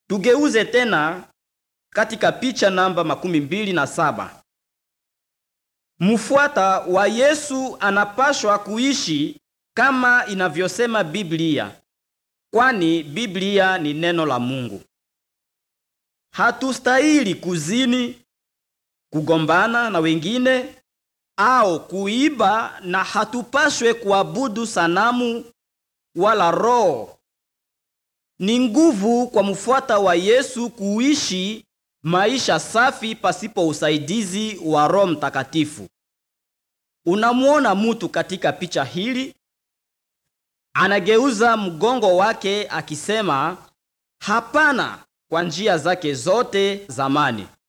Tugeuze tena katika picha namba makumi mbili na saba. Mfuata wa Yesu anapashwa kuishi kama inavyosema Biblia, kwani Biblia ni neno la Mungu. Hatustahili kuzini, kugombana na wengine au kuiba, na hatupashwe kuabudu sanamu wala roho. Ni nguvu kwa mfuata wa Yesu kuishi maisha safi pasipo usaidizi wa Roho Mtakatifu. Unamwona mutu katika picha hili anageuza mgongo wake akisema hapana kwa njia zake zote zamani.